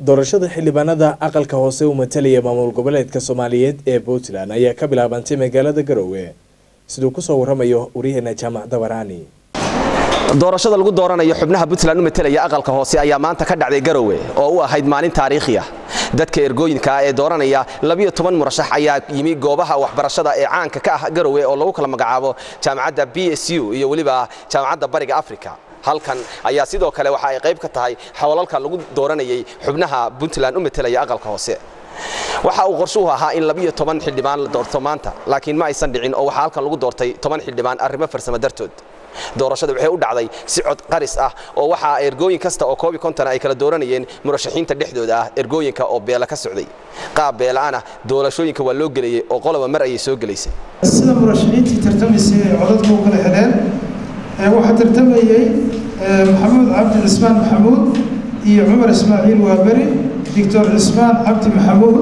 doorashada xildhibaanada aqalka hoose u matalaya maamul goboleedka soomaaliyeed ee puntland ayaa ka bilaabantay magaalada garowe siduu kusoo waramayo waryaheena jaamac dabaraani doorashada lagu dooranayo xubnaha puntland u matelaya aqalka hoose ayaa maanta ka dhacday garowe oo u ahayd maalin taariikhi ah dadka ergooyinka ah ee dooranaya labiyo toban murashax ayaa yimi goobaha waxbarashada ee caanka ka ah garowe oo lagu kala magacaabo jaamacadda b s u iyo weliba jaamacadda bariga africa halkan ayaa sidoo kale waxa ay qayb ka tahay xawalalka lagu dooranayay xubnaha puntland u matelaya aqalka hoose waxa uu qorshuhu ahaa in labiyo toban xildhibaan la doorto maanta laakiin ma aysan dhicin oo waxaa halkan lagu doortay toban xildhibaan arrimo farsamo dartood doorashada waxay u dhacday si cod qaris ah oo waxaa ergooyin kasta oo koobi konton ay kala dooranayeen murashaxiinta dhexdooda ah ergooyinka oo beela ka socday qaab beela'ana doorashooyinka waa loo gelayey oo qoloba mar ayay soo gelaysay sida murashaxiintii tartamaysay ay codadka u kala heleen waxaa tartamayey maxamuud cabdi cismaan maxamuud iyo cumar ismaaciil waaberi doctor cismaan cabdi maxamuud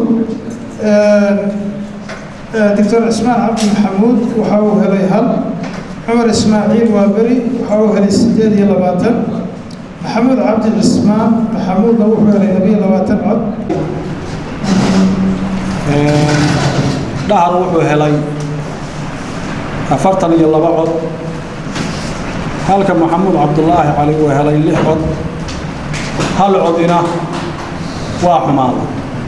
doctor cismaan cabdi maxamuud waxa uu helay hal cumar ismaaciil waaberi waxa uu helay siddeed iyo labaatan maxamuud cabdi cismaan maxamuudna wuxuu helay labiyo labaatan cod dhahar wuxuu helay afartan iyo laba cod halka maxamuud cabdulaahi cali uu helay lix cod hal codina waa xumaada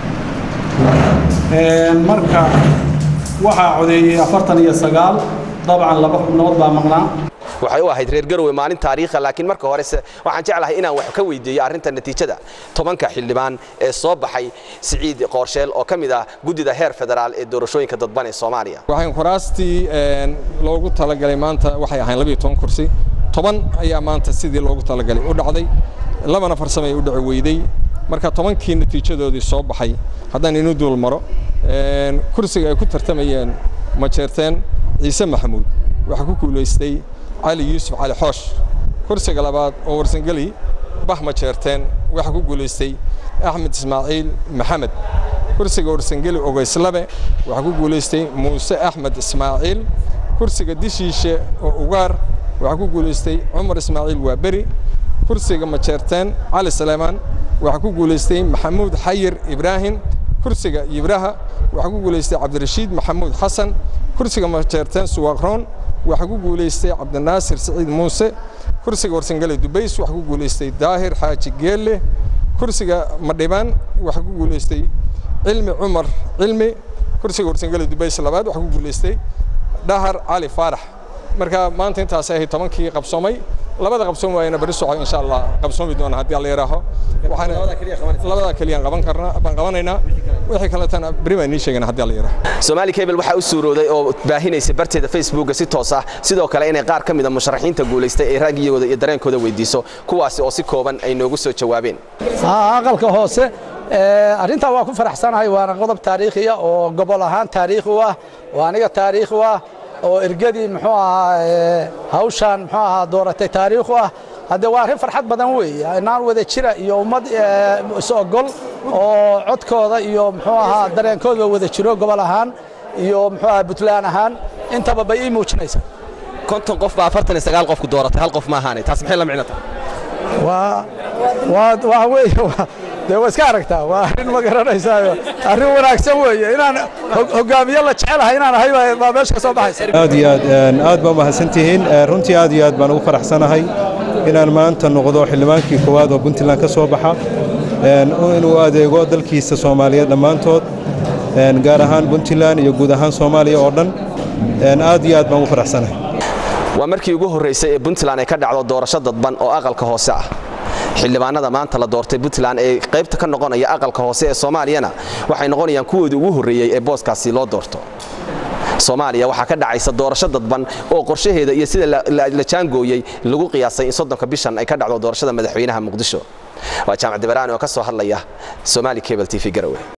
marka waxaa codeeyey afartan iyo sagaal dabcan laba xubnood baa maqnaa waxay u ahayd reer garowe maalin taariikha laakiin marka horese waxaan jeclahay inaan wax ka weydiiyo arrinta natiijada tobanka xildhibaan ee soo baxay siciid qoorsheel oo ka mid ah guddida heer federaal ee doorashooyinka dadban ee soomaaliya waxaan kuraastii loogu talagalay maanta waxay ahayn labiyo toban kursi toban ayaa maanta sidii loogu talagalay u dhacday labana farsamay u dhici weyday marka tobankii natiijadoodii soo baxay haddaan inu duul maro kursiga ay ku tartamayeen majeerteen ciise maxamuud waxaa ku guulaystay cali yuusuf cali xoosh kursiga labaad oo warsangeli bah majeerteen waxaa ku guulaystay axmed ismaaciil maxamed kursiga warsangeli ogeyslabe waxaa ku guulaystay muuse axmed ismaaciil kursiga dishiishe oo ugaar waxaa ku guulaystay cumar ismaaciil waaberi kursiga majeerteen cali saleymaan waxaa ku guulaystay maxamuud xayir ibraahim kursiga yibraha waxaa ku guulaystay cabdirashiid maxamuud xasan kursiga majeerteen suwaaqroon waxaa ku guulaystay cabdinaasir siciid muuse kursiga warsangele dubays waxaa ku guulaystay daahir xaaji geelle kursiga madhibaan waxaa ku guulaystay cilmi cumar cilmi kursiga warsangele dubays labaad waxaa ku guulaystay dhahar cali faarax marka maanta intaasay ahayd tobankii qabsoomay labada qabsoon waayna bari soco insha allah qabsoomi doona haddii alla yaraaho labada keliyaan qaban karnaa baan qabanaynaa wixii kaletana beri baan nii sheegana haddii alla yaraaho soomaali cable waxaa u suurooday oo baahinaysay barteeda facebooka si toos ah sidoo kale inay qaar ka mid a musharaxiinta guulaystay ay raagiyooda iyo dareenkooda weydiiso kuwaasi oo si kooban ay noogu soo jawaabeen aqalka hoose arrintaa waa ku faraxsanahay waana qodob taariikhiya oo gobol ahaan taariikhi u ah oo aniga taariikhi u ah oo ergadii muxuu ahaa hawshaan muxuu ahaa dooratay taariikhu ah hadde waa arrin farxad badan weeye inaan wada jira iyo ummad is ogol oo codkooda iyo muxuu ahaa dareenkooda wada jiro gobol ahaan iyo muxuu ahaa puntland ahaan intaba bay ii muujinaysaa konton qof baa afartan iyo sagaal qofku dooratay hal qof ma ahaanay taas maxay la micno tahay waa waa waa weeye dee waa iska aragtaa waa arrin ma garanaysaayo arrin wanaagsan weeye inaan hogaamiye la jecelahay inaan ahay baa meesha ka soo baxaysa aad iyo aad aad baa mahadsantihiin runtii aad iyo aad baan ugu faraxsanahay inaan maanta noqdo xildhibaankii koowaad oo puntland ka soo baxa inuu adeego dalkiisa soomaaliyeed dhammaantood gaar ahaan puntland iyo guud ahaan soomaaliya oo dhan aad iyo aad baan ugu faraxsanahay waa markii ugu horraysay ee puntland ay ka dhacdo doorasho dadban oo aqalka hoose ah xildhibaanada maanta la doortay puntland ee qaybta ka noqonaya aqalka hoose ee soomaaliyana waxay noqonayaan kuwoodii ugu horreeyey ee booskaasi loo doorto soomaaliya waxaa ka dhacaysa doorasho dadban oo qorshaheeda iyo sida la jaangooyey lagu qiyaasay in soddonka bishan ay ka dhacdo doorashada madaxweynaha muqdisho waa jaamac dibaraani oo ka soo hadlaya somaali cable t v garowe